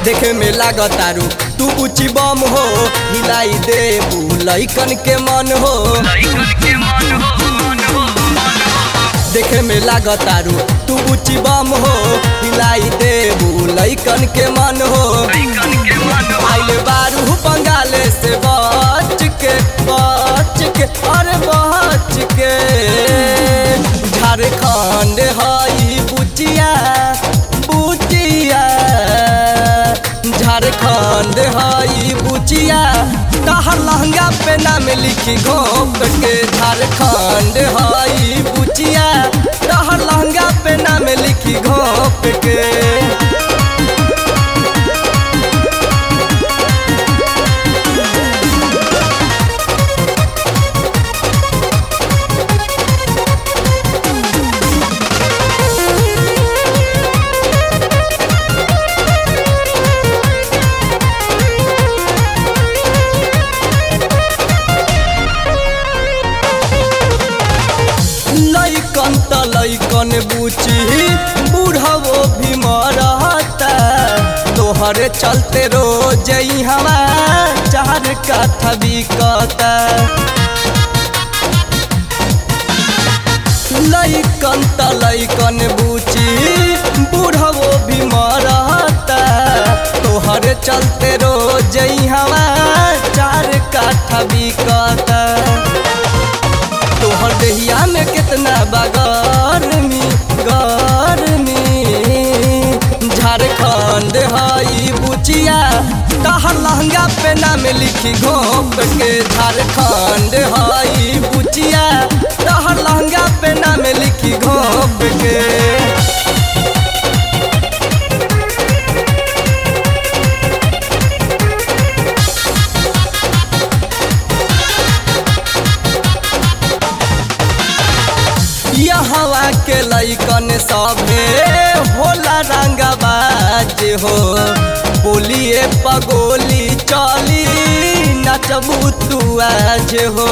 देखे में लागतारू तू ऊंची बम हो हिलाई दे लइकन के मन हो देखे में लागतारू तू ऊंची बम हो हिलाई दे लइकन के मन हो आइल बारू बंगाले से बच के बच के अरे बच के झारखंड हई बुचिया बुचिया झारखंड हई बुचिया तहर लहंगा पे नाम लिखी घोप के झारखंड हई बुचिया तहर लहंगा पे नाम लिखी घोप के लैकन त लैकन बुची बूढ़वो भी मरता तोहरे चलते रोज हवा चार काठा बिकता लैकन त लैकन बुची बूढ़वो भी मरता तोहरे चलते रोज हवा चार काठा बिकता तोहर देहिया में कितना बगरमी गरमी झारखंड हई बुचिया तहर लहंगा पे नाम लिखी घोप के झारखंड हई बुचिया तहर लहंगा पे नाम लिखी घोप के हवा के लैकन सभे होला रंगबाज हो बोलिए पगोली चली नचबू तू आज हो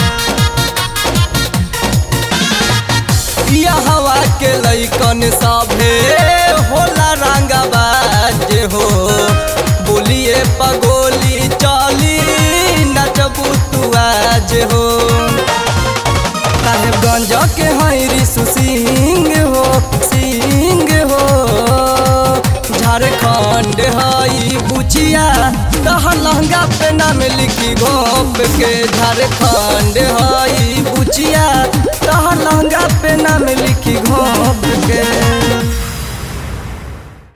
हवा के लैकन सभे होला रंगबाज हो बोलिए पगोली चली नचबू तू आज हो साहेबगंज के हई ऋषु सिंह हो सिंह हो झारखंड हई बुचिया तहर लहंगा पे नाम लिखी घोप के झारखंड हई बुचिया तहर लहंगा पे नाम लिखी घोप के